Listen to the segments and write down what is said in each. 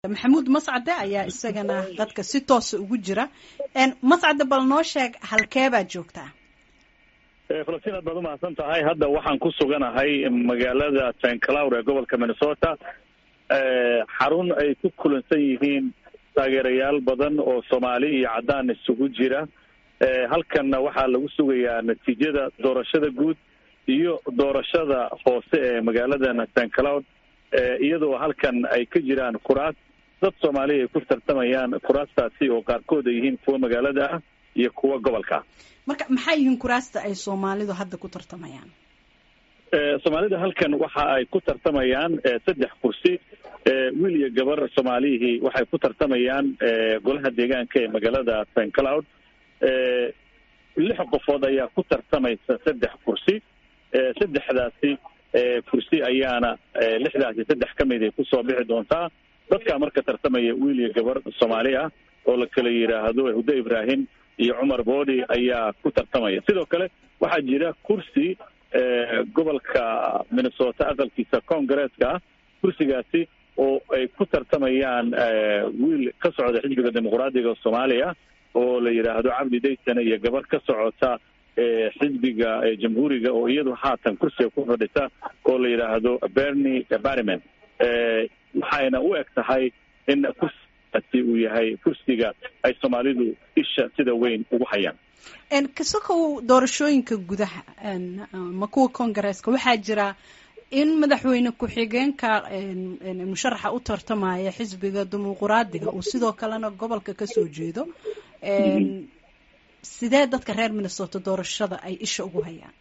maxamuud mascade ayaa isagana dadka si toosa ugu jira mascade bal noo sheeg halkee baad joogtaa falastiin aad baad umahadsan tahay hadda waxaan ku suganahay magaalada st cloud ee gobolka minnesota xarun ay ku kulansan yihiin taageerayaal badan oo soomaali iyo caddaan isugu jira halkanna waxaa lagu sugayaa natiijada doorashada guud iyo doorashada hoose ee magaaladan st cloud iyadoo halkan ay ka jiraan kuraas dad soomaaliya ay ku tartamayaan kuraastaasi oo qaarkood ay yihiin kuwa magaalada ah iyo kuwa gobolka ah marka maxay yihiin kuraasta ay soomaalidu hadda ku tartamayaan soomaalida halkan waxa ay ku tartamayaan saddex kursi wiil iyo gabar soomaalihii waxay ku tartamayaan golaha deegaanka ee magaalada st cloud lix qofood ayaa ku tartamaysa saddex kursi saddexdaasi kursi ayaana lixdaasi saddex ka mid ay kusoo bixi doontaa dadkaa marka tartamaya wiil iyo gabar soomaali ah oo la kala yidhaahdo hudo ibrahim iyo cumar boodi ayaa ku tartamaya sidoo kale waxaa jira kursi gobolka minnesota aqalkiisa congaresska ah kursigaasi oo ay ku tartamayaan wiil ka socda xisbiga dimuqraadiga soomaaliya oo la yidhaahdo cabdi daysane iyo gabar ka socota xisbiga jamhuuriga oo iyadu haatan kursiga ku fadhisa oo la yidhaahdo berny barryman waxayna u eg tahay in kursigaasi uu yahay kursiga ay soomaalidu isha sida weyn ugu hayaan kasokow doorashooyinka gudaha ma kuwa congaresska waxaa jira in madaxweyne ku-xigeenka musharaxa u tartamaya xisbiga dimuquraadiga uu sidoo kalena gobolka kasoo jeedo sidee dadka reer minnesota doorashada ay isha ugu hayaan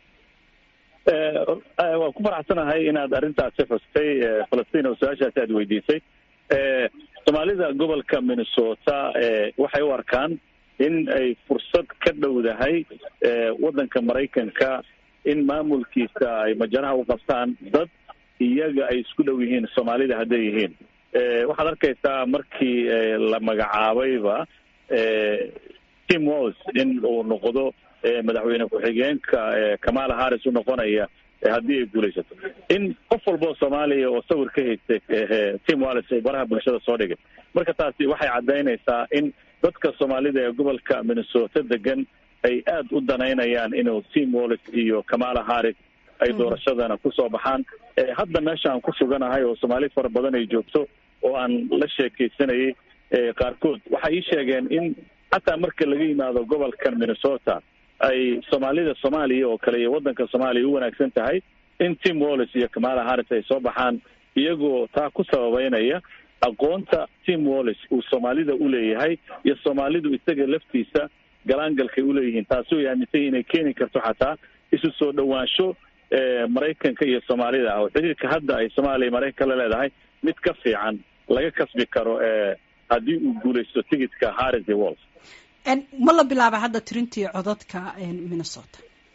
waan ku faraxsanahay inaad arrintaasi xustay falastiin oo su-aashaasi aad weydiisay soomaalida gobolka minnesota waxay u arkaan in ay fursad ka dhowdahay waddanka maraykanka in maamulkiisa ay majaraha u qabtaan dad iyaga ay isku dhow yihiin soomaalida hadday yihiin waxaad arkaysaa markii la magacaabayba tim walls in uu noqdo madaxweyne ku-xigeenka kamala harris u noqonaya haddii ay guulaysato in qof walboo soomaaliya oo sawir ka haystay tim wallis ay baraha bulshada soo dhigay marka taasi waxay caddaynaysaa in dadka soomaalida ee gobolka minnesota degan ay aada u danaynayaan inuu tim wallis iyo kamala harris ay doorashadana kusoo baxaan hadda meesha aan ku suganahay oo soomaali fara badan ay joogto oo aan la sheekaysanayay qaarkood waxay ii sheegeen in xataa marka laga yimaado gobolkan minnesota ay soomaalida soomaaliya oo kale iyo waddanka soomaaliya u wanaagsan tahay in tim wallis iyo kamala harris ay soo baxaan iyagoo taa ku sababeynaya aqoonta tim wallis uu soomaalida u leeyahay iyo soomaalidu isaga laftiisa galaangalkay uleeyihiin taasi way aaminsay inay keeni karto xataa isu soo dhowaansho maraykanka iyo soomaalida ah oo xiriirka hadda ay soomaaliya maraykanka la leedahay mid ka fiican laga kasbi karo haddii uu guulaysto tigidka harris iyo walls ma la bilaaba hadda tirintii codadka minnesota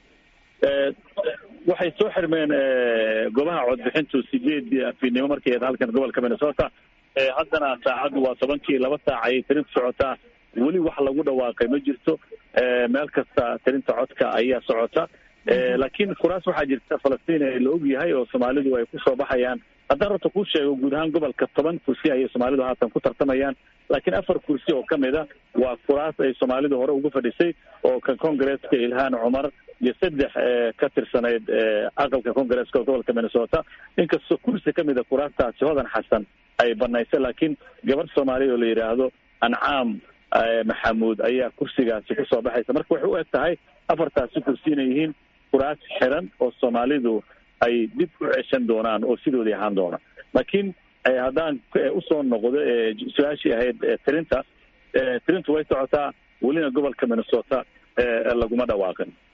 waxay soo xirmeen goobaha codbixintu sideedii afiidnimo markay ahayd halkan gobolka minnesota haddana saacaddu waa tobankii laba saac ayay tirinta socotaa weli wax lagu dhawaaqay ma jirto meel kasta tirinta codka ayaa socota laakiin kuraas waxaa jirta falastiin ee la og yahay oo soomaalidu ay kusoo baxayaan haddaan horta kuu sheego guud ahaan gobolka toban kursi ayay soomaalidu haatan ku tartamayaan laakiin afar kursi oo ka mid a waa kuraas ay soomaalidu hore ugu fadhisay oo ka congaresska ilhaan cumar iyo saddex ka tirsanayd aqalka congaresska oo gobolka minnesota inkastoo kursi ka mid a kuraastaasi hodan xasan ay banaysay laakiin gabar soomaaliya oo la yidhaahdo ancaam maxamuud ayaa kursigaasi kusoo baxaysa marka waxay u eg tahay afartaasi kursi inay yihiin kuraas xiran oo soomaalidu ay dib u ceshan doonaan oo sidoodii ahaan doona laakiin haddaan usoo noqdo su-aashii ahayd tirinta tirintu way socotaa welina gobolka minnesota laguma dhawaaqin